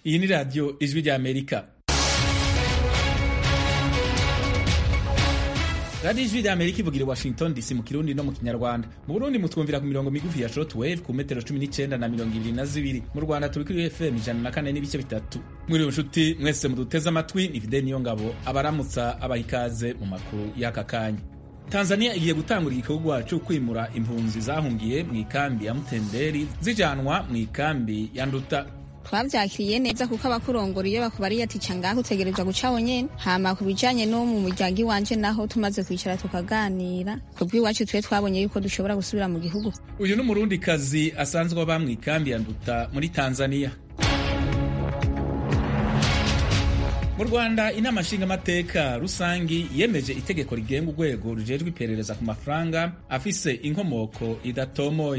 iyi ni radiyo ijwi rya amerika radiyo ijwi rya amerika ivugira i washington dc mu kirundi no mu kinyarwanda mu burundi mutwumvira ku mirongo migufi ya shortwave ku metero cumi n'icyenda na mirongo ibiri na zibiri mu rwanda turi kuri fm ijana na kane n'ibice bitatu mwiriwe nshuti mwese muduteze amatwi ni fide niyo ngabo abaramutsa abaha ikaze mu makuru y'aka kanya tanzania igiye gutangura igikorwa cyo kwimura impunzi zahungiye mu ikambi ya mutenderi zijanwa mu ikambi ya nduta twavyakiriye neza kuko abakurongora iyo bakubariye ati ca ngaho utegerezwa guca wonyene hama ku bijanye no mu muryango iwanje naho tumaze kwicara tukaganira kubw'iwacu twe twabonye yuko dushobora gusubira mu gihugu uyu ni umurundikazi asanzwe aba mu ikambi ya nduta muri tanzania mu rwanda inama nshingamateka rusangi yemeje itegeko rigenga urwego rujejwe iperereza ku mafaranga afise inkomoko idatomoye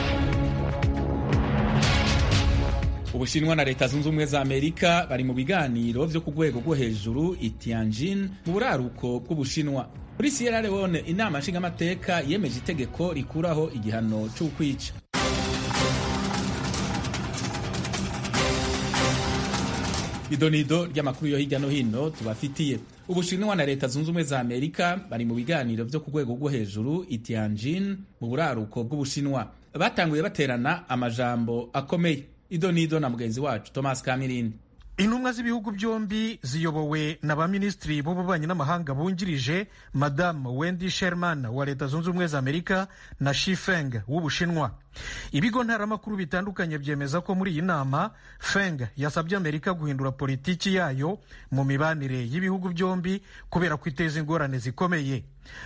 ubushinwa na leta zunze ubumwe za amerika bari mu biganiro vyo ku rwego rwo hejuru i tianjin mu buraruko bw'ubushinwa muri sierra leone inama nshingamateka yemeje itegeko rikuraho igihano c'ukwica idonido ry'amakuru yo hirya no hino tubafitiye ubushinwa na leta zunze ubumwe za amerika bari mu biganiro vyo ku rwego rwo hejuru i tianjin mu buraruko bw'ubushinwa batanguye baterana amajambo akomeye idonido na mugenzi wacu thomas kamirindi intumwa z'ibihugu byombi ziyobowe na ba minisitiri b'ububanyi n'amahanga bungirije madamu wendy sherman wa leta zunze ubumwe za amerika na shifeng w'ubushinwa ibigo ntaramakuru bitandukanye byemeza ko muri iyi nama feng yasabye amerika guhindura politiki yayo mu mibanire y'ibihugu byombi kubera ko iteza ingorane zikomeye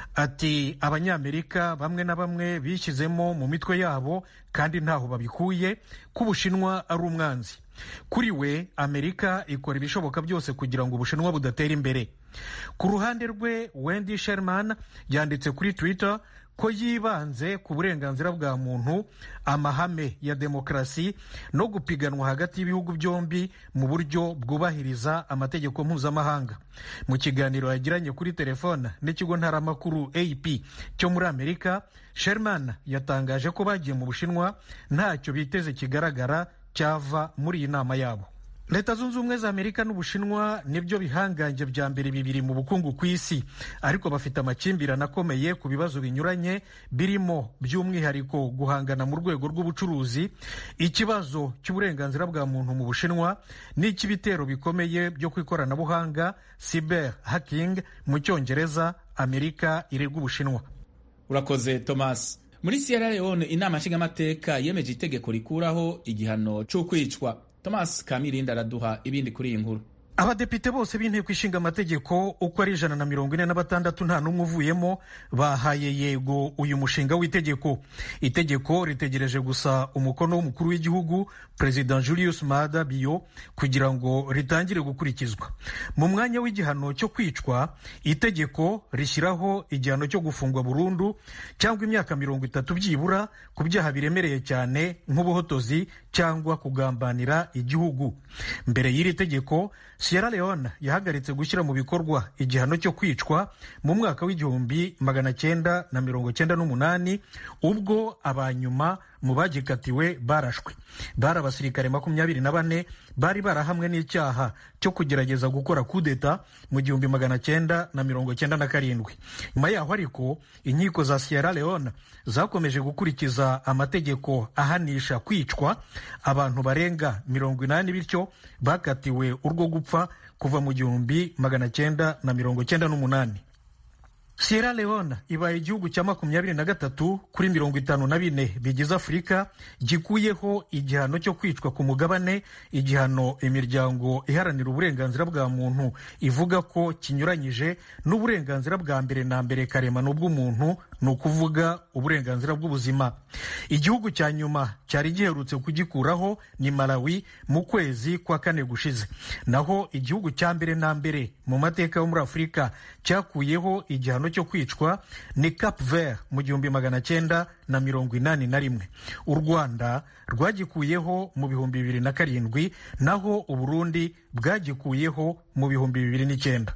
ati abanyamerika bamwe na bamwe bishyizemo mu mitwe yabo kandi ntaho babikuye ko ubushinwa ari umwanzi kuri we amerika ikora ibishoboka byose kugira ngo ubushinwa budatera imbere ku ruhande rwe wendy sherman yanditse kuri twitter ko yibanze ku burenganzira bwa muntu amahame ya demokarasi no gupiganwa hagati y'ibihugu byombi mu buryo bwubahiriza amategeko mpuzamahanga mu kiganiro yagiranye kuri telefone n'ikigo ntaramakuru ap cyo muri amerika sherman yatangaje ko bagiye mu bushinwa ntacyo biteze kigaragara cyava muri iyi nama yabo leta zunze ubumwe za amerika n'ubushinwa nibyo bihangange bya mbere bibiri mu bukungu ku isi ariko bafite amakimbirane akomeye ku bibazo binyuranye birimo by'umwihariko guhangana mu rwego rw'ubucuruzi ikibazo cy'uburenganzira bwa muntu mu bushinwa n'icy'ibitero bikomeye byo ku ikoranabuhanga cyber hacking mu cyongereza amerika irega ubushinwa urakoze thomas muri sierra leone inama nshingamateka yemeje itegeko rikuraho igihano c'ukwicwa thomas kamirindi araduha ibindi kuri iyi nkuru abadepite bose b'inteko ishinga amategeko uko ari ijana na mirongo ine na batandatu nta n'umwe uvuyemo bahaye yego uyu mushinga w'itegeko itegeko ritegereje gusa umukono w'umukuru w'igihugu perezida julius maada bio kugira ngo ritangire gukurikizwa mu mwanya w'igihano cyo kwicwa itegeko rishyiraho igihano cyo gufungwa burundu cyangwa imyaka mirongo itatu byibura ku byaha biremereye cyane nk'ubuhotozi cyangwa kugambanira igihugu mbere y'iri tegeko Sierra Leone yahagaritse gushyira mu bikorwa igihano cyo kwicwa mu mwaka w'igihumbi magana cyenda na mirongo cyenda n'umunani ubwo abanyuma mu bagikatiwe barashwe bari abasirikare makumyabiri na bane bari barahamwe n'icyaha cyo kugerageza gukora kudeta mu gihumbi magana cyenda na mirongo cyenda na karindwi nyuma yaho ariko inkiko za Sierra Leone zakomeje gukurikiza amategeko ahanisha kwicwa abantu barenga mirongo inani bityo bakatiwe urwo gupfa kuva mu gihumbi magana cyenda na mirongo cyenda n'umunani Sierra Leone ibaye igihugu cya makumyabiri na gatatu kuri mirongo itanu na bine bigize Afurika gikuyeho igihano cyo kwicwa ku mugabane igihano imiryango iharanira uburenganzira bwa muntu ivuga ko kinyuranyije n'uburenganzira bwa mbere na mbere karemano bw'umuntu ni ukuvuga uburenganzira bw'ubuzima igihugu cya nyuma cyari giherutse kugikuraho ni Malawi mu kwezi kwa kane gushize naho igihugu cya mbere na mbere mu mateka yo muri Afurika cyakuyeho igihano cyo kwicwa ni Cap Vert mu gihumbi magana cyenda na mirongo inani na rimwe u Rwanda rwagikuyeho mu bihumbi bibiri na karindwi naho Uburundi bwagikuyeho mu bihumbi bibiri n'icyenda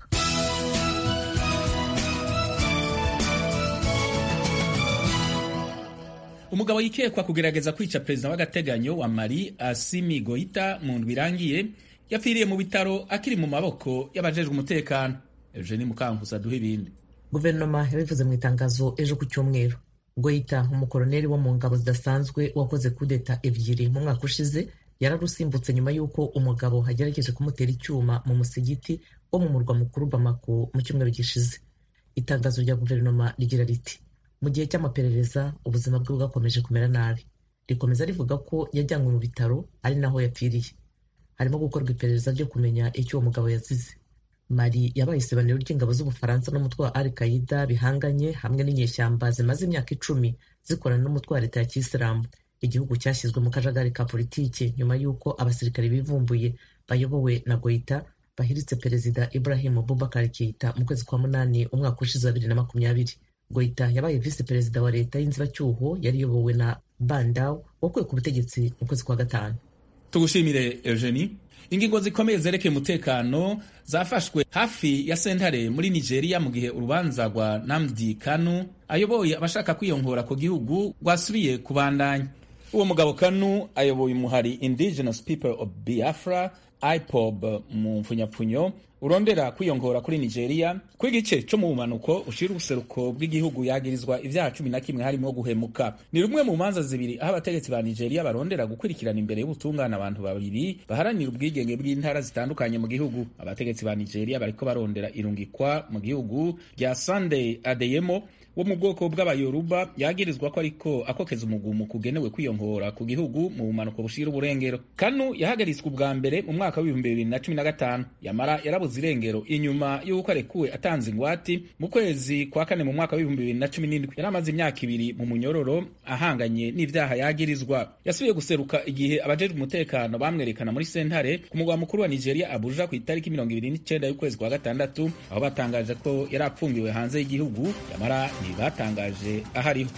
umugabo yikekwa kugerageza kwica perezida w'agateganyo wa mali asimi goita mu ndwi irangiye yapfiriye mu bitaro akiri mu maboko y'abajejwe umutekano eugenie mukankusa duha ibindi guverinoma yabivuze mu itangazo ejo ku cyumweru goita umukoroneri wo mu ngabo zidasanzwe wakoze kudeta ebyiri mu mwaka ushize yararusimbutse nyuma y'uko umugabo agerageje kumutera icyuma mu musigiti wo mu murwa mukuru bamako mu cyumweru gishize itangazo rya guverinoma rigira riti mu gihe cy'amaperereza ubuzima bwe bwakomeje kumera nabi rikomeza rivuga ko yajyanywe mu bitaro ari naho yapfiriye harimo gukorwa iperereza ryo kumenya icyo uwo mugabo yazize mari yabaye isebaniro ry'ingabo z'ubufaransa n'umutwe wa al qaida bihanganye hamwe n'inyeshyamba zimaze imyaka icumi zikorana n'umutwe wa leta ya kisilamu igihugu cyashyizwe mu kajagari ka politiki nyuma y'uko abasirikare bivumbuye bayobowe na goita bahiritse perezida ibrahim bubakar keita mu kwezi kwa munani umwaka ushize wa bibiri na makumyabiri goita yabaye visi perezida wa leta y'inzibacyuho yari iyobowe na bandaw wakuwe ku butegetsi mu kwezi kwa gatanu tugushimire eugenie ingingo zikomeye zerekeye umutekano zafashwe hafi ya sentare muri nigeria mu gihe urubanza rwa namdi kanu ayoboye abashaka kwiyongora ku gihugu rwasubiye kubandanya uwo mugabo kanu ayoboye umuhari indigenous people of biafra ipob mu mfunyapfunyo urondera kwiyongora kuri nigeria ko igice cyo mu bumanuko ushira ubuseruko bw'igihugu yagirizwa ibyaha cumi na kimwe harimo guhemuka ni rumwe mu manza zibiri aho abategetsi ba nigeria barondera gukurikirana imbere y'ubutungane abantu babiri baharanira ubwigenge bw'intara zitandukanye mu gihugu abategetsi ba nigeria bariko barondera irungikwa mu gihugu rya sunday adeyemo wo mu bwoko bw'abayoruba yagirizwa ko ariko akokeza umugumu kugenewe kwiyongora ku gihugu mu bumanuko bushira uburengero kanu yahagaritswe ubwa mbere mu mwaka w'ibihumbi bibiri na cumi na gatanu yamara yarabuze irengero inyuma y'uko arekuwe atanze ingwati mu kwezi kwa kane mu mwaka w'ibihumbi bibiri na cumi n'indwi yari amaze imyaka ibiri mu munyororo ahanganye n'ivyaha yagirizwa yasubiye guseruka igihe abajejwe umutekano bamwerekana muri sentare ku mugwa mukuru wa nigeria abuja ku itariki mirongo ibiri n'icenda y'ukwezi kwa gatandatu aho batangaje ko yari apfungiwe hanze y'igihugu yamara batangaje ahariho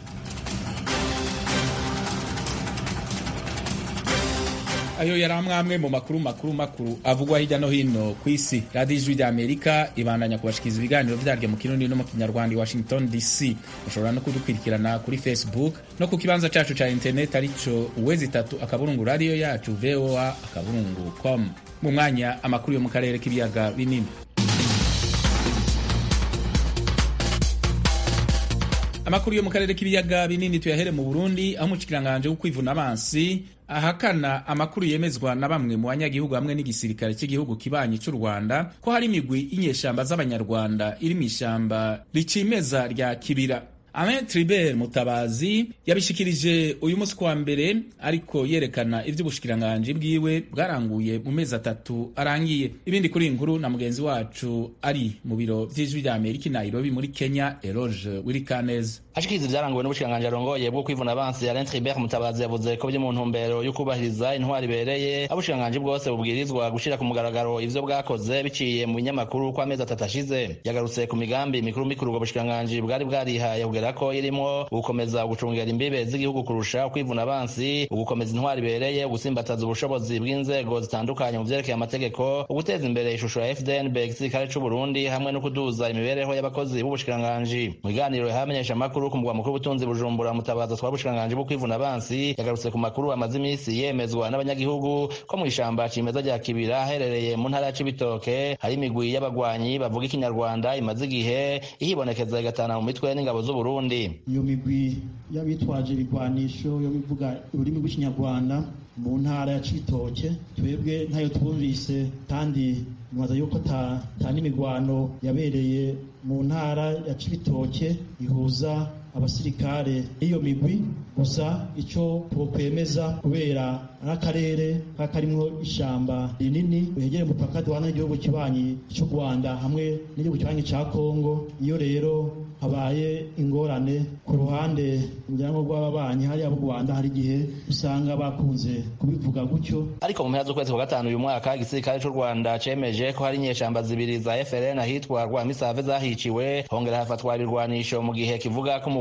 ayo yari amwe mu makuru makuru makuru avugwa hirya no hino ku isi radiyo ijwi rya amerika ibandanya kubashikiriza ibiganiro byaryo mu kirundi no mu kinyarwanda i washington dc mushobora no kudukurikirana kuri facebook no ku kibanza cacu ca internet arico uwezi itatu akaburungu radiyo yacu voa akaburungu com mu mwanya amakuru yo mu karere k'ibiyaga binini amakuru yo mu karere k'ibiyaga binini tuyahere mu burundi aho umushikiranganje w'ukwivuna amazi ahakana amakuru yemezwa na bamwe mu banyagihugu hamwe n'igisirikare cy'igihugu kibanyi cy'u rwanda ko hari imigwi y'inyeshamba z'abanyarwanda iri mu ishyamba ricimeza rya kibira Alain Tribert Mutabazi yabishikirije uyu munsi kwa mbere ariko yerekana ivy'ubushikiranganje bwiwe bwaranguye mu mezi atatu arangiye ibindi kuri inkuru na mugenzi wacu ari mu biro vy'ijwi rya Amerika i Nairobi muri Kenya Eroge Wirikaneza ashikiriza ivyaranguwe n'ubushikiranganje arongoye bwo kwivuna abansi Alain Tribert Mutabazi yavuze ko biri mu ntumbero yo kubahiriza intwari ibereye abushikiranganje bwose bubwirizwa gushira ku mugaragaro ivyo bwakoze biciye mu binyamakuru kwa mezi atatu ashize yagarutse ku migambi mikuru mikuru ubwo bushikiranganje bwari bwarihaye kugera ko irimo gukomeza gucungera imbibe z'igihugu kurusha kwivuna abansi ugukomeza intwari ibereye ugusimbataza ubushobozi bw'inzego zitandukanye mu vyerekeye amategeko uguteza imbere ishusho ya FDNB igisirikare c'u Burundi hamwe no kuduza imibereho y'abakozi b'ubushikiranganji mu biganiro yahamenyesha amakuru ku mugwa mukuru w'ubutunzi Bujumbura mutabaza twa bushikiranganji bwo kwivuna abansi yagarutse ku makuru amaze imisi yemezwa n'abanyagihugu ko mu ishamba cimeza rya Kibira herereye mu ntara ya Cibitoke hari imigwi y'abagwanyi bavuga ikinyarwanda imaze igihe ihibonekeza igatana mu mitwe n'ingabo z'u Burundi iyo migwi y'abitwaje ibigwanisho yo bivuga ururimi rw'ikinyarwanda mu ntara ya Cibitoke twebwe ntayo twumvise kandi nwaza yuko ta, ta n'imigwano yabereye mu ntara ya Cibitoke ihuza abasirikare iyo migwi gusa ico twokwemeza kubera ari akarere karimwo ishamba rinini wegere umupaka duhana n'igihugu kibanyi c'u Rwanda hamwe n'igihugu kibanyi ca Kongo iyo rero habaye ingorane ku ruhande umuryango rw'ababanyi hariya mu Rwanda hari igihe usanga bakunze kubivuga gutyo ariko mu mpera z'ukwezi kwa gatanu uyu mwaka igisirikare c'u Rwanda cemeje ko hari inyeshamba zibiri za FRN ahitwa Rwamisave zahiciwe hongera hafatwa ibirwanisho mu gihe kivuga ko umugwi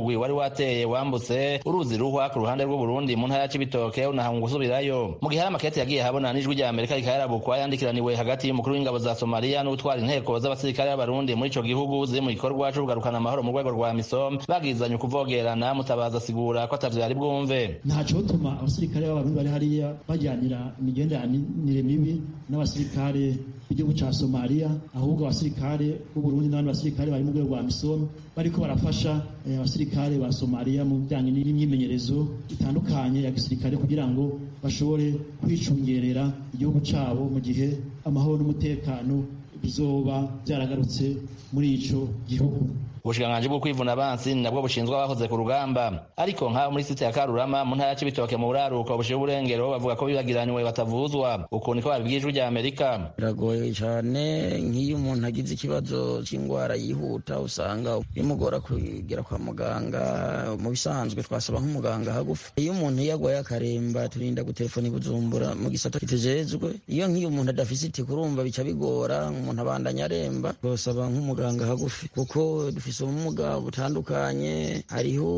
umugwi wari wateye wambutse uruzi ruhwa ku ruhande rw'uburundi mu ntara ya cibitoke unahanga gusubirayo mu gihe hari amakete yagiye habona n'ijwi rya amerika rikayarabukwa yandikiraniwe hagati y'umukuru w'ingabo za somaliya n'utwara inteko z'abasirikare b'abarundi muri ico gihugu ziri mu gikorwa co kugarukana amahoro mu rwego rwa misom bagizanye ukuvogerana mutabaza asigura ko atavyo yari bwumve ntaco tuma abasirikare b'abarundi bari hariya bajyanira imigenderanire mibi n'abasirikare b'igihugu ca somaliya ahubwo abasirikare b'uburundi n'abandi basirikare bari mu rwego rwa misom bariko barafasha abasirikare ba somaliya mu bijanye n'imyimenyerezo itandukanye ya gisirikare kugira ngo bashobore kwicungerera igihugu cabo mu gihe amahoro n'umutekano bizoba byaragarutse muri ico gihugu ubushikiranganji bwo kwivuna abansi ni nabwo bushinzwe abahoze ku rugamba ariko nk'abo muri site ya karurama mu ntara ya cibitoke mu buraruko bushiye uburengero bavuga ko bibagiranywe batavuzwa uku niko babibwiye ijwi rya amerika biragoye cyane nk'iyo umuntu agize ikibazo cy'indwara yihuta usanga bimugora kugera kwa muganga mu bisanzwe twasaba nk'umuganga hagufi iyo umuntu yagwaye akaremba turinda gutelefona ibujumbura mu gisata kitujejwe iyo nk'iyo umuntu adafise iti kurumva bica bigora umuntu abandanya aremba twasaba nk'umuganga hagufi kuko dufise ubumuga butandukanye hariho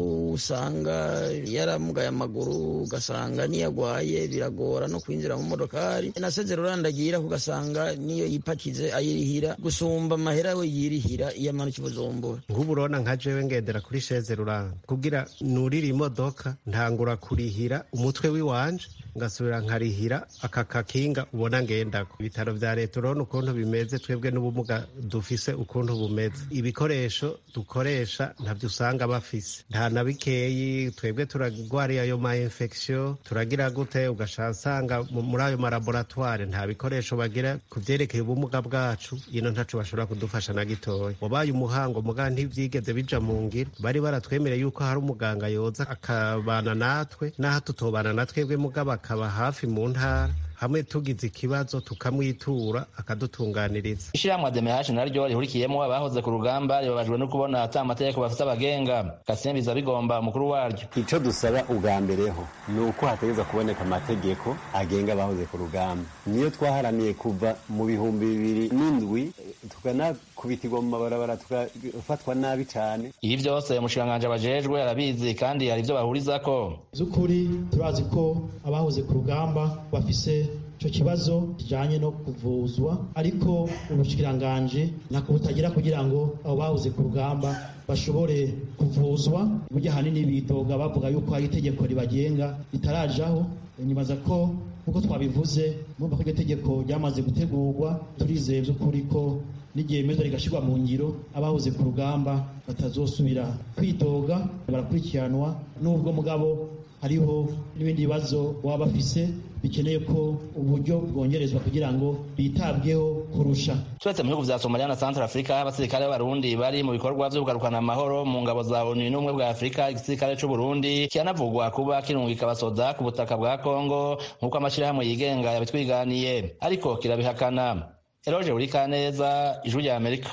usanga yaramugaye amaguru ugasanga niyo agwaye biragora no kwinjira mu modokari nasezera urandagira ugasanga niyo yipakize ayirihira gusumba amahera we yirihira iyo amanuka ibujumbura nk'ubu urabona nka jewe ngendera kuri sheze ruranda kugira nurira imodoka ntangura kurihira umutwe w'iwanje ngasubira nkarihira aka kakinga ubona ngendako ibitaro vya leta urabona ukuntu bimeze twebwe n'ubumuga dufise ukuntu bumeze ibikoresho dukoresha ntabyo usanga bafise nta na bikeyi twebwe turagwariye ayo ma infection turagira gute ugasanga usanga muri ayo malaboratware nta bikoresho bagira ku vyerekeye ubumuga bwacu ino ntaco bashobora kudufasha na gitoya wabaye umuhango muga ntivyigeze bija mu ngiro bari baratwemereye yuko hari umuganga yoza akabana natwe n'aho tutobana na twebwe mugabo akaba hafi mu ntara hamwe tugize ikibazo tukamwitura akadutunganiriza ishirahamwe ademehashi naryo rihurikiyemo abahoze ku rugamba ribabajwe no kubona ata amategeko bafite abagenga kasimbiza bigomba umukuru waryo ico dusaba ubwa mbereho ni uko hategereza kuboneka amategeko agenga abahoze ku rugamba niyo twaharaniye kuva mu bihumbi bibiri n'indwi tukanakubitirwa mu mabarabara tugafatwa nabi cane ibi vyose umushikiranganji abajejwe arabizi kandi hari ivyo bahurizako z'ukuri turazi ko abahoze ku rugamba bafise ico kibazo kijanye no kuvuzwa ariko ubushikiranganji ntako butagira kugira ngo abo bahoze ku rugamba bashobore kuvuzwa burya ahanini bidoga bavuga yuko hari itegeko ribagenga ritarajaho nyibaza ko nk'uko twabivuze mwumva ko iryo tegeko ryamaze gutegurwa turizeye by'ukuri ko n'igihe meza rigashyirwa mu ngiro abahoze ku rugamba batazosubira kwidoga barakurikiranwa n'ubwo mugabo hariho n'ibindi bibazo baba bafise bikeneye ko uburyo bwongerezwa kugira ngo bitabweho kurusha turetse mu bihugu vya somaliya na central africa abasirikare b'abarundi bari mu bikorwa vyo kugarukana amahoro mu ngabo za onu n'ubumwe bwa afurika igisirikare c'uburundi kiranavugwa kuba kirungika abasoda ku butaka bwa kongo nk'uko amashirahamwe yigenga yabitwiganiye ariko kirabihakana eroje burikaneza ijwi rya amerika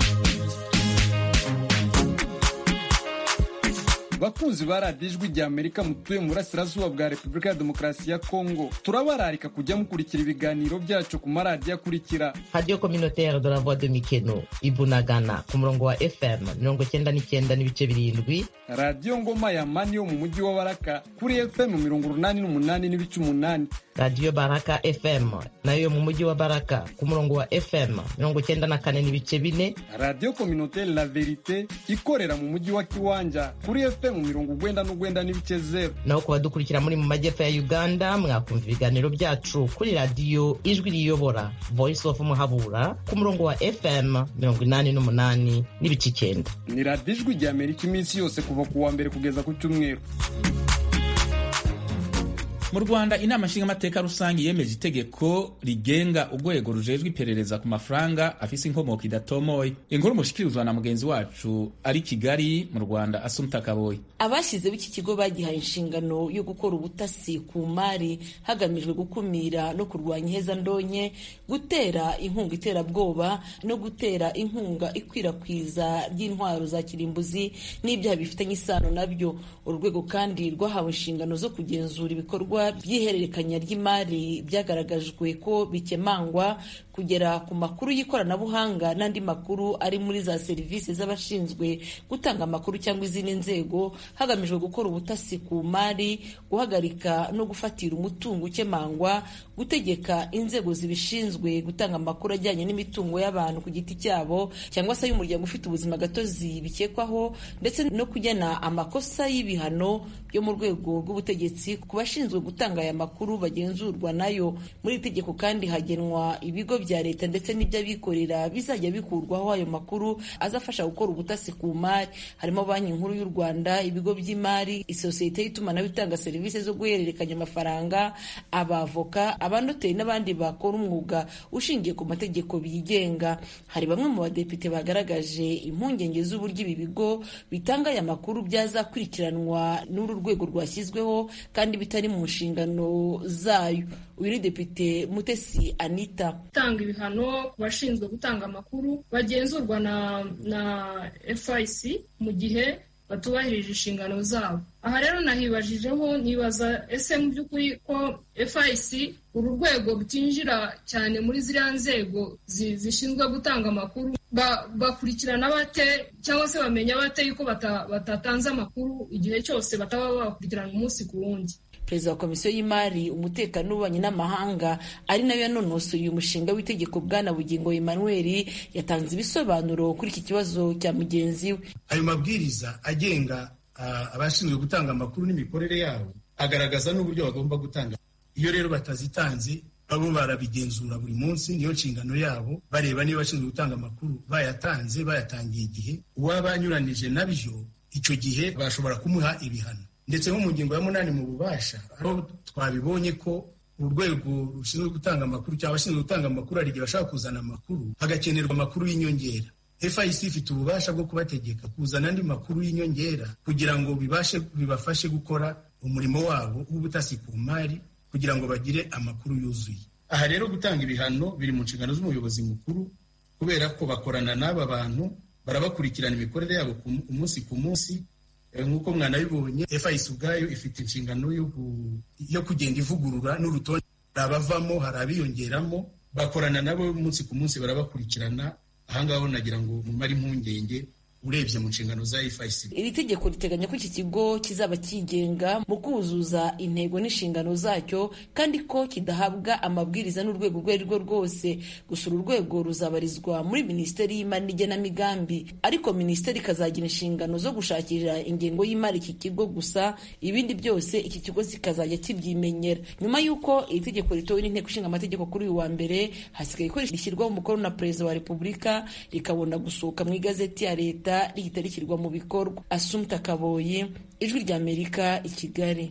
bakunzi ba radiyo ijwi rya amerika mutuye mu burasirazuba bwa repubulika ya demokarasi ya kongo turabararika kujya mukurikira ibiganiro byacu ku maradiyo akurikira radiyo communautaire de la voix de mikeno ibunagana ku murongo wa fm mirongo cyenda n'icyenda n'ibice birindwi radiyo ngoma ya mani yo mu mujyi wa baraka kuri fm mirongo urunani n'umunani n'ibice umunani radiyo baraka fm nayo yo mu mujyi wa baraka ku murongo wa fm mirongo cyenda na kane n'ibice bine radiyo communautaire la verite ikorera mu mujyi wa kiwanja kuri fm mirongo ugwenda n'ugwenda n'ibice zero naho ku badukurikira muri mu majyepfo ya uganda mwakumva ibiganiro byacu kuri radiyo ijwi riyobora voice of muhabura ku murongo wa fm mirongo inani n'umunani n'ibice icyenda ni radiyo ijwi rya amerika iminsi yose kuva ku wa mbere kugeza ku cyumweru mu rwanda inama nshingamateka rusange yemeje itegeko rigenga urwego rujejwe iperereza ku mafaranga afise inkomoko idatomoye inkuru mushikirizwa na mugenzi wacu ari kigali mu rwanda asumta kaboyi abashyizeho iki kigo bagihaye inshingano yo gukora ubutasi ku mari hagamijwe gukumira no kurwanya ihezandonke gutera inkunga iterabwoba no gutera inkunga ikwirakwiza ry'intwaro za kirimbuzi n'ibyaha bifitanye isano nabyo uru rwego kandi rwahawe inshingano zo kugenzura ibikorwa ibikorwa by'ihererekanya ry'imari byagaragajwe ko bikemangwa kugera ku makuru y'ikoranabuhanga n'andi makuru ari muri za serivisi z'abashinzwe gutanga amakuru cyangwa izindi nzego hagamijwe gukora ubutasi ku mari guhagarika no gufatira umutungo ukemangwa gutegeka inzego zibishinzwe gutanga amakuru ajyanye n'imitungo y'abantu ku giti cyabo cyangwa se y'umuryango ufite ubuzima gatozi bikekwaho ndetse no kugena amakosa y'ibihano byo mu rwego rw'ubutegetsi ku bashinzwe gutanga aya makuru bagenzurwa nayo muri iri tegeko kandi hagenwa ibigo bya leta ndetse n'iby'abikorera bizajya bikurwaho ayo makuru azafasha gukora ubutasi ku mari harimo banki nkuru y'u rwanda ibigo by'imari isosiyete y'itumanaho itanga serivisi zo guhererekanya amafaranga abavoka abanoteri n'abandi bakora umwuga ushingiye ku mategeko bigenga hari bamwe mu badepite bagaragaje impungenge z'uburyo ibi bigo bitanga aya makuru byazakurikiranwa n'uru rwego rwashyizweho kandi bitari mu nshingano zayo uyu ni depite mutesi anita gutanga ibihano ku bashinzwe gutanga amakuru bagenzurwa na na FIC mu gihe batubahirije inshingano zabo aha rero nahibajijeho nibaza ese mu by'ukuri ko FIC uru rwego rutinjira cyane muri ziriya nzego zishinzwe gutanga amakuru bakurikirana bate cyangwa se bamenya bate yuko batatanze amakuru igihe cyose bataba bakurikirana umunsi ku wundi perezida wa komisiyo y'imari umutekano n'ububanyi n'amahanga ari nayo yanonosoye uyu mushinga w'itegeko bwana bugingo emmanuel yatanze ibisobanuro kuri iki kibazo cya mugenzi we ayo mabwiriza agenga abashinzwe gutanga amakuru n'imikorere yabo agaragaza n'uburyo bagomba gutanga iyo rero batazitanze babo barabigenzura buri munsi niyo nshingano yabo bareba niba abashinzwe gutanga amakuru bayatanze bayatangiye igihe uwaba anyuranije nabyo icyo gihe bashobora kumuha ibihano ndetse nko mu ngingo ya munani mu bubasha aho twabibonye ko urwego rushinzwe gutanga amakuru cyangwa abashinzwe gutanga amakuru hari igihe bashaka kuzana amakuru hagakenerwa amakuru y'inyongera FIC ifite ububasha bwo kubategeka kuzana andi makuru y'inyongera kugira ngo bibashe bibafashe gukora umurimo wabo w'ubutasi ku mari kugira ngo bagire amakuru yuzuye aha rero gutanga ibihano biri mu nshingano z'umuyobozi mukuru kubera ko bakorana n'aba bantu barabakurikirana imikorere yabo umunsi ku munsi nk'uko mwanabibonye FIC ubwayo ifite inshingano yo kugenda ivugurura n'urutonde hari abavamo hari abiyongeramo bakorana nabo umunsi ku munsi barabakurikirana ahangaho nagira ngo mumare impungenge urebye mu nshingano za FIC. Iri tegeko riteganya ko iki kigo kizaba kigenga mu kuzuza intego n'inshingano zacyo kandi ko kidahabwa amabwiriza n'urwego urwo ari rwo rwose gusa uru rwego ruzabarizwa muri minisiteri y'imari n'igenamigambi ariko minisiteri ikazagira inshingano zo gushakira ingengo y'imari iki kigo gusa ibindi byose iki kigo kikazajya kibyimenyera nyuma y'uko iri tegeko ritowe n'inteko ishinga amategeko kuri uyu wa mbere hasigaye ko rishyirwaho umukono na perezida wa repubulika rikabona gusohoka mu igazeti ya leta rihita rishyirwa mu bikorwa asumta kaboyi ijwi ry'amerika i kigali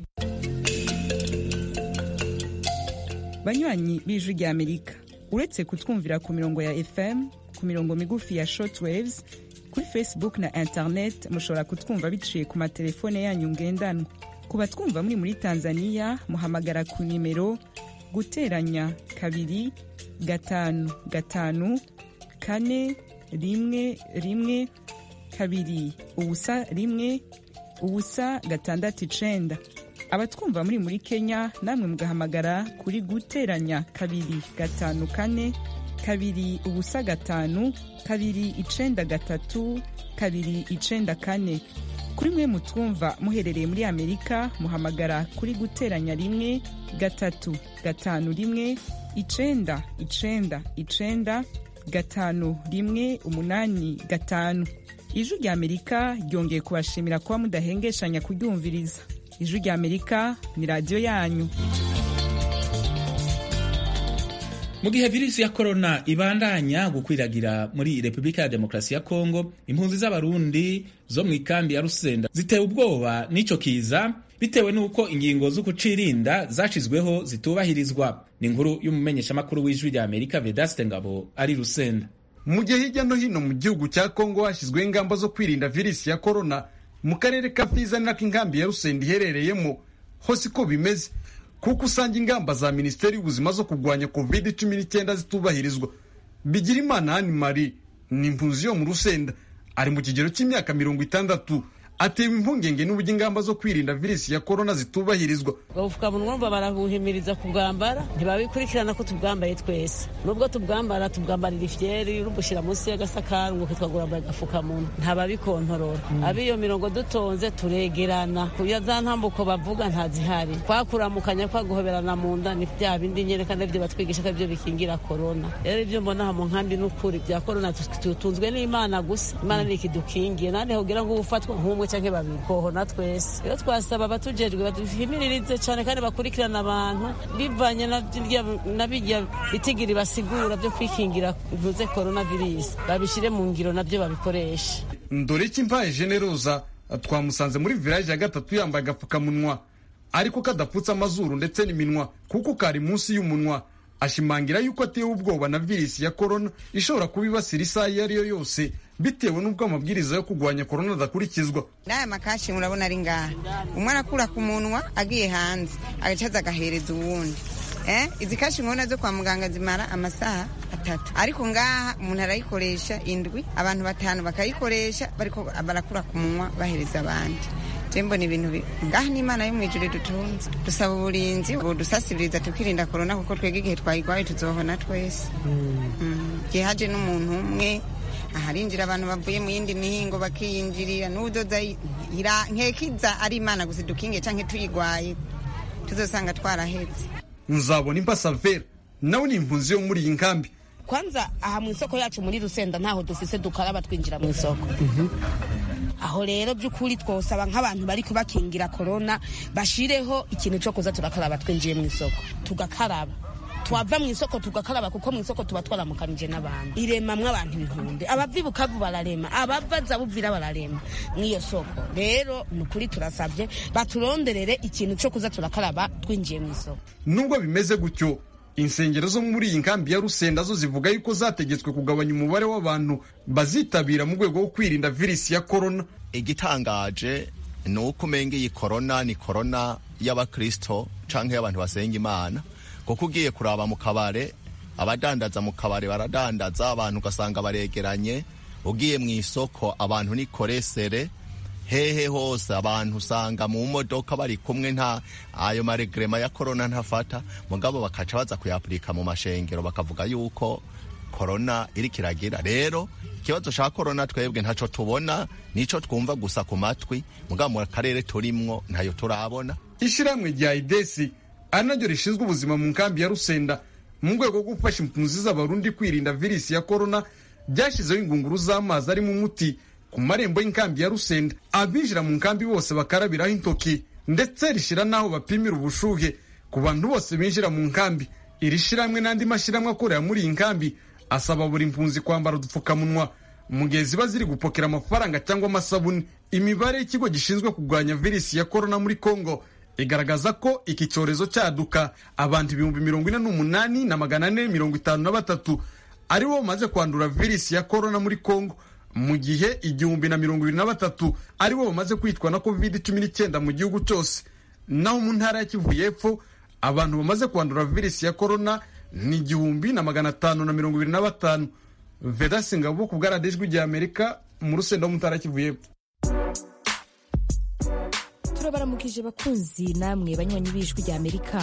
banywanyi b'ijwi ry'amerika uretse kutwumvira ku mirongo ya fm ku mirongo migufi ya shortwaves kuri facebook na internet mushobora kutwumva biciye ku matelefone yanyu ngendanwa ku batwumva muri muri tanzania muhamagara ku nimero guteranya kabiri gatanu gatanu kane rimwe rimwe kabiri ubusa rimwe ubusa gatandatu icenda abatwumva muri muri kenya namwe mugahamagara kuri guteranya kabiri gatanu kane kabiri ubusa gatanu kabiri icenda gatatu kabiri icenda kane kuri mwe mutwumva muherereye muri amerika muhamagara kuri guteranya rimwe gatatu gatanu rimwe icenda icenda icenda gatanu rimwe umunani gatanu ijwi rya amerika ryongeye kubashimira kuba mudahengeshanya kuryumviriza ijwi rya amerika ni radiyo yanyu mu gihe virusi ya korona ibandanya gukwiragira muri repubulika ya demokarasi ya kongo impunzi z'abarundi zo mu ikambi ya rusenda zitewe ubwoba n'ico kiza bitewe n'uko ingingo zo kucirinda zashizweho zitubahirizwa ni inkuru y'umumenyeshamakuru w'ijwi rya amerika vedaste ngabo ari rusenda mu gihe hirya no hino mu gihugu cya kongo hashyizweho ingamba zo kwirinda virusi ya korona mu karere ka fiza ni nako inkambi ya rusenda iherereyemo hose uko bimeze kuko usanga ingamba za minisiteri y'ubuzima zo kurwanya covid cumi n'icyenda zitubahirizwa bigirimana hani marie ni impunzi yo mu rusenda ari mu kigero cy'imyaka mirongo itandatu atewe impungenge n'uburyo ingamba zo kwirinda virusi ya korona zitubahirizwa ubupfukamunwa urumva barabuhimiriza kubwambara ntibabikurikirana ko tubwambaye twese nubwo tubwambara tubwambarira ifyeri urubushyira munsi y'agasakari ngo kitwa gurambaye agapfukamunwa ntababikontorora ab'iyo mirongo dutonze turegerana kuya za ntambuko bavuga ntazihari kwakuramukanya kwa guhoberana mu nda ni bya bindi nyereka nibyo batwigisha ko ibyo bikingira korona rero ibyo mbona aha mu nkambi n'ukuri bya korona tutunzwe n'imana gusa imana ni ikidukingiye nandi hogira ngo ufatwa nk'umwe canke babiri kohona twese rero twasaba abatujejwe baduhimiririze cane kandi bakurikirana abantu bivanye na birya bitigiri basigura vyo kwikingira ntuze korona virusi babishire mu ngiro navyo babikoreshe ndoreki mpaye generoza twamusanze muri village ya gatatu yambaye agapfukamunwa ariko kadapfutse amazuru ndetse n'iminwa kuko kari munsi y'umunwa ashimangira yuko atewe ubwoba na virusi ya korona ishobora kuba ibasira isaha iyo ari yo yose bitewe n'ubwo amabwiriza yo kurwanya korona adakurikizwa n'aya makashi murabona ari ngaha umwe arakura ku munwa agiye hanze agacaza agahereza uwundi eh izi kashi nkona zo kwa muganga zimara amasaha atatu ariko ngaha umuntu arayikoresha indwi abantu batanu bakayikoresha bariko barakura ku munwa bahereza abandi tembo ni ibintu ngaha n'imana yo mu ijuru dutunze dusaba uburinzi budusasibiriza tukirinda korona kuko twebwe igihe twayigwaye tuzohona twese igihe haje n'umuntu umwe aharinjira abantu bavuye mu yindi mihingo bakiyinjirira n'udoza nkekiza ari imana gusa dukinge canke tuyigwaye tuzosanga twarahetse nzabona impasavera nawe ni impunzi yo muri iyi nkambi kwanza aha mu isoko yacu muri rusenda ntaho dufise dukaraba twinjira mu isoko aho rero by'ukuri twosaba nk'abantu bari kubakingira korona bashireho ikintu cyo kuza turakaraba twinjiye mu isoko tugakaraba twava mu isoko tugakaraba kuko mu isoko tuba twaramukanije n'abantu iremamwo abantu ibihumbi abava ibukavu bararema abava zabuvira bararema mw'iyo soko rero ni ukuri turasabye baturonderere ikintu cyo kuza turakaraba twinjiye mu isoko nubwo bimeze gutyo insengero zo muri iyi nkambi ya rusenda zo zivuga yuko zategetswe kugabanya umubare w'abantu bazitabira mu rwego rwo kwirinda virusi ya korona igitangaje ni uko umenga iyi korona ni korona y'abakristo canke y'abantu basenga imana kuko ugiye kuraba mu kabare abadandaza mu kabare baradandaza abantu ugasanga baregeranye ugiye mu isoko abantu ni koresere hehe hose abantu usanga mu modoka bari kumwe nta ayo maregrema ya korona ntafata mugabo bakaca baza kuyapurika mu mashengero bakavuga yuko korona iri kiragira rero ikibazo ca korona twebwe ntaco tubona nico twumva gusa ku matwi mugabo mu karere turimwo ntayo turabona ishyirahamwe rya idesi ari naryo rishinzwe ubuzima mu nkambi ya rusenda mu rwego rwo gufasha impunzi z'abarundi kwirinda virusi ya korona ryashyizeho ingunguru z'amazi arimo umuti ku marembo y'inkambi ya rusenda abinjira mu nkambi bose bakarabiraho intoki ndetse rishyira n'aho bapimira ubushuhe ku bantu bose binjira mu nkambi iri shyirahamwe n'andi mashyirahamwe akorera muri iyi nkambi asaba buri mpunzi kwambara udupfukamunwa mu gihe ziba ziri gupokera amafaranga cyangwa amasabune imibare y'ikigo gishinzwe kurwanya virusi ya korona muri kongo igaragaza ko iki cyorezo cyaduka abantu ibihumbi mirongo ine n'umunani na magana ane mirongo itanu na batatu aribo bamaze kwandura virusi ya korona muri kongo mu gihe igihumbi na mirongo ibiri na batatu aribo bamaze kwitwa na covid cumi n'icyenda mu gihugu cyose naho mu ntara ya kivu y'epfo abantu bamaze kwandura virusi ya korona ni igihumbi na magana atanu na mirongo ibiri na batanu vedasi ngabo ku bwaradijwi rya amerika mu rusenda wo mu ntara ya kivu y'epfo turabaramukije bakunzi namwe banywanyi b'ijwi rya amerika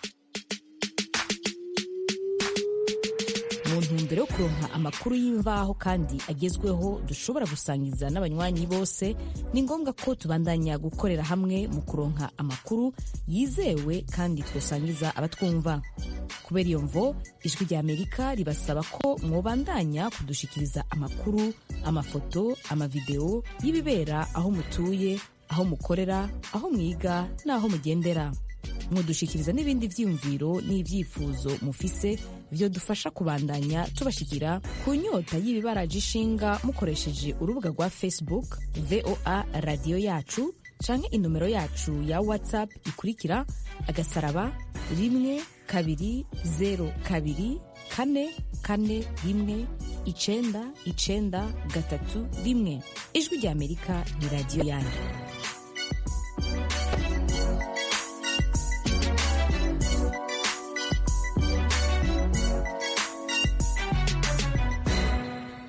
mu ntumbero yo kuronka amakuru y'imvaho kandi agezweho dushobora gusangiza n'abanywanyi bose ni ngombwa ko tubandanya gukorera hamwe mu kuronka amakuru yizewe kandi twosangiza abatwumva kubera iyo mvo ijwi rya amerika ribasaba ko mwobandanya kudushikiriza amakuru amafoto amavideo y'ibibera aho mutuye aho mukorera aho mwiga n'aho mugendera mudushikiriza n'ibindi byiyumviro n'ibyifuzo mufise byo dufasha kubandanya tubashikira ku nyota y'ibibaraje ishinga mukoresheje urubuga rwa facebook voa radiyo yacu canke inomero yacu ya whatsapp ikurikira agasaraba rimwe kabiri zero kabiri kane kane rimwe icenda icenda gatatu rimwe ijwi rya amerika ni radiyo yanyu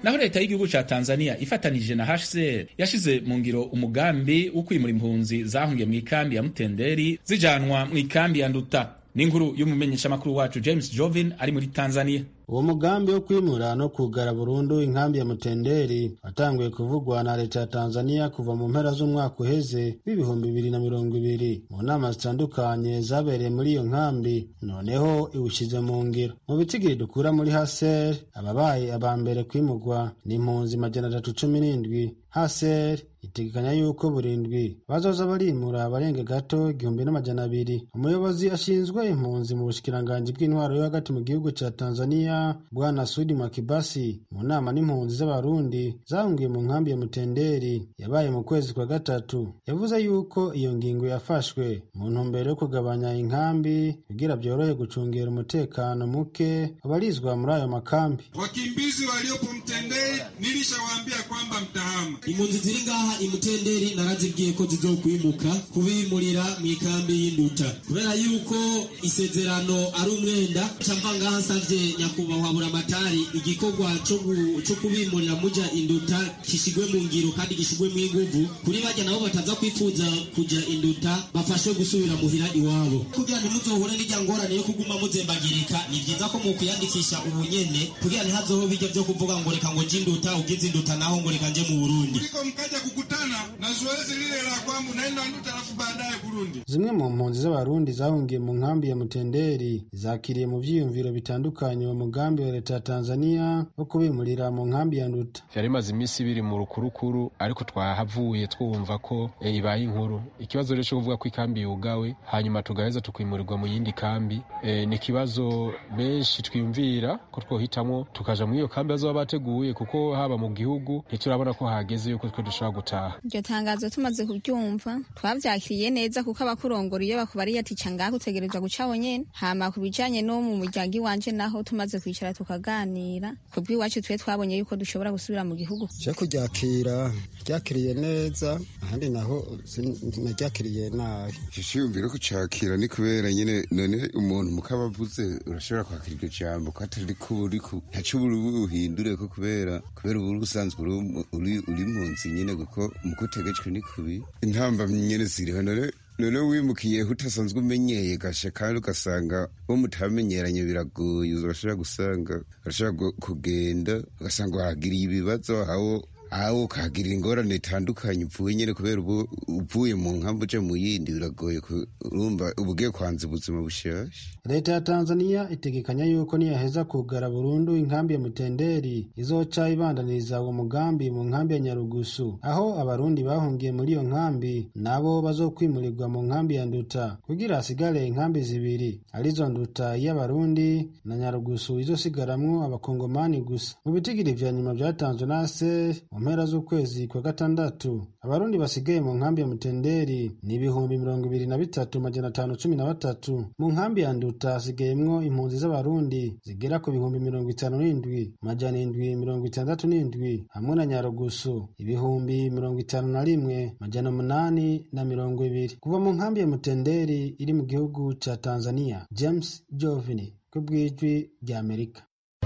naho leta y'igihugu ca tanzania ifatanije na hcr yashize mu ngiro umugambi wo kwimura impunzi zahungiye mu ikambi ya mutenderi zijanwa mu ikambi ya nduta n'inkuru y'umumenyeshamakuru wacu james jovin ari muri tanzania uwo mugambi wo kwimura no kugara burundu inkambi ya mutenderi watanguye kuvugwa na leta ya tanzania kuva mu mpera z'umwaka uheze w'ibihumbi bibiri na mirongo ibiri mu nama zitandukanye zabereye muri iyo nkambi noneho iwushyize mu ngiro mu bitigiri dukura muri haser ababaye aba mbere kwimurwa ni impunzi majana atatu cumi n'indwi haser itegekanya yuko burindwi bazoza barimura abarenga gato igihumbi n'amajana abiri umuyobozi ashinzwe impunzi mu bushikiranganji bw'intwaro yo hagati mu gihugu ca tanzania bwana sudi makibasi mu nama n'impunzi z'abarundi zahungiye mu nkambi ya mutenderi yabaye mu kwezi kwa gatatu yavuze yuko iyo ngingo yafashwe mu ntumbero yo kugabanya inkambi kugira byorohe gucungera umutekano muke abarizwa muri ayo makambi wakimbizi waliopo mtenderi nilishawaambia kwamba mtahama impunzi ziri ngaha imutenderi narazibwiye ko zizokwimuka kubimurira mu ikambi y'induta kubera yuko isezerano ari umwenda camva ngaha nsavye nyakubahwa buramatari igikorwa co kubimurira muja induta gishigwe mu ngiro kandi gishigwe mu inguvu kuri barya nabo bataza kwifuza kuja induta bafashwe gusubira muhira iwabo kugira ntimuzohure n'irya ngorane yo kuguma muzembagirika ni vyiza ko mukwiyandikisha ubu nyene kugira ntihazoho bijya vyo kuvuga ngo reka ngo je induta ugize induta naho ngo reka nje mu burundi mkaja kukutana na zoezi lile la kwamba unaenda nduta alafu baadaye Burundi. zimwe mu mpunzi z'abarundi zahungiye mu nkambi ya mutenderi zakiriye mu vyiyumviro bitandukanye uwo mugambi wa leta ya tanzania wo kubimurira mu nkambi ya nduta vyari bimaze iminsi biri mu rukurukuru ariko twahavuye twumva ko e, ibaye inkuru ikibazo rero co kuvuga ko ikambi yugawe hanyuma tugaheza tukimurirwa mu yindi kambi e, ni ikibazo benshi twiyumvira ko twohitamwo tukaja muri iyo kambi bazoba bateguye kuko haba mu gihugu ntiturabona ko hageze yuko twe dushobora gutaha iryo tangazo tumaze kubyumva twavyakiriye neza kuko abakurongora iyo bakubariye ati ca ngaho utegerezwa guca nyene hama ku bijanye no mu muryango iwanje naho tumaze kwicara tukaganira ku bw'iwacu twe twabonye yuko dushobora gusubira mu gihugu je kuryakira ryakiriye neza ahandi naho naryakiriye nabi iciyumviro kucakira ni kubera nyene none umuntu mukaba avuze urashobora kwakira iryo jambo ko atari ko uriko ntaco uri buhindure ko kubera kubera ubu usanzwe uri uri munsi nyene kuko mukutegetswe ni kubi intamba nyene ziriho none none wimukiyeho utasanzwe umenyeye gasha kandi ugasanga bo mutamenyeranye biragoye urashobora gusanga urashobora kugenda ugasanga wahagiriye ibibazo aho aho ukahagirira ingorane itandukanye upfuye nyine kubera ubu uvuye mu nkambi uja mu yindi biragoye urumva uba ugiye kwanza ubuzima bushasha leta ya tanzania itegekanya yuko niyaheza kugara burundu inkambi ya mutenderi izoca ibandaniriza uwo mugambi mu nkambi ya nyarugusu aho abarundi bahungiye muri iyo nkambi nabo bazokwimurirwa mu nkambi ya nduta kugira hasigare inkambi zibiri arizo nduta y'abarundi na nyarugusu izosigaramwo abakongomani gusa mu bitigiri vya nyuma vyatanzwe na aser mu mpera z'ukwezi kwa gatandatu abarundi basigaye mu nkambi ya mutenderi ni ibihumbi mirongo ibiri na bitatu majana atanu cumi na batatu mu nkambi ya nduta hasigayemwo impunzi z'abarundi zigera ku bihumbi mirongo itanu n'indwi majana indwi mirongo itandatu n'indwi hamwe na nyarugusu ibihumbi mirongo itanu na rimwe majana umunani na mirongo ibiri kuva mu nkambi ya mutenderi iri mu gihugu ca tanzania james jovini ku bw'ijwi rya amerika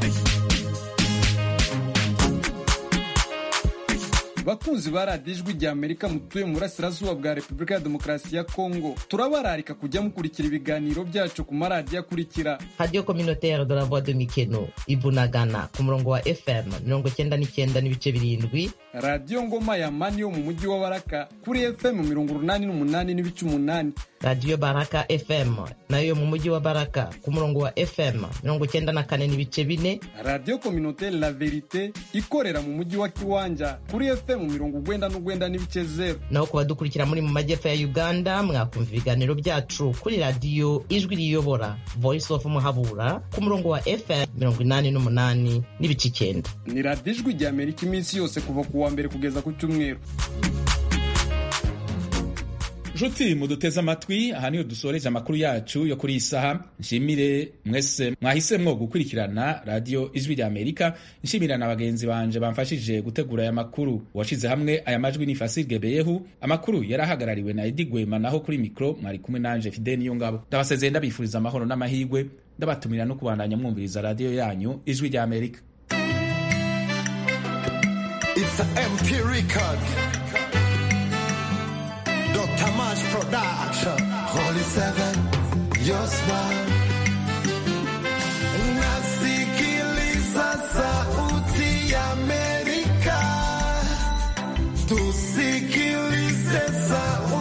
bakunzi ba radiyo ijwi rya amerika mutuye mu burasirazuba bwa repubulika ya demokarasi ya kongo turabararika kujya mukurikira ibiganiro byacu ku maradiyo akurikira radiyo kominoteri de la voix de mikeno ibunagana ku murongo wa fm mirongo cyenda n'icyenda n'ibice birindwi radiyo ngoma ya mani yo mu mujyi wa baraka kuri fm mirongo urunani n'umunani n'ibice umunani radiyo baraka fm nayo mu mujyi wa baraka ku murongo wa fm mirongo cyenda na kane n'ibice bine radiyo kominoteri la verite ikorera mu mujyi wa kiwanja kuri fm mirongo ugwenda n'ugwenda n'ibice zeru naho ku badukurikira muri mu majyepfo ya uganda mwakumva ibiganiro byacu kuri radiyo ijwi riyobora voice of muhabura ku murongo wa fm mirongo inani n'umunani n'ibice icyenda ni radiyo ijwi rya amerika iminsi yose kuva ku wa mbere kugeza ku cyumweru nshuti muduteze amatwi aha niho dusoreje amakuru yacu yo kuri iyi saha nshimire mwese mwahisemwo gukurikirana radiyo ijwi rya amerika nshimira na bagenzi banje bamfashije gutegura aya makuru uwashize hamwe aya majwi ni fasirge beyehu amakuru yari ahagarariwe na edi gwema naho kuri mikoro mwari kumwe nanje fide niyo ngabo ndabasezeye ndabifuriza amahoro n'amahirwe ndabatumira no kubandanya mwumviriza radiyo yanyu ijwi rya amerika Mr. MP Record. Dr. March Production. Holy Seven, your smile. Nasikiliza sauti ya Amerika. Tusikilize sauti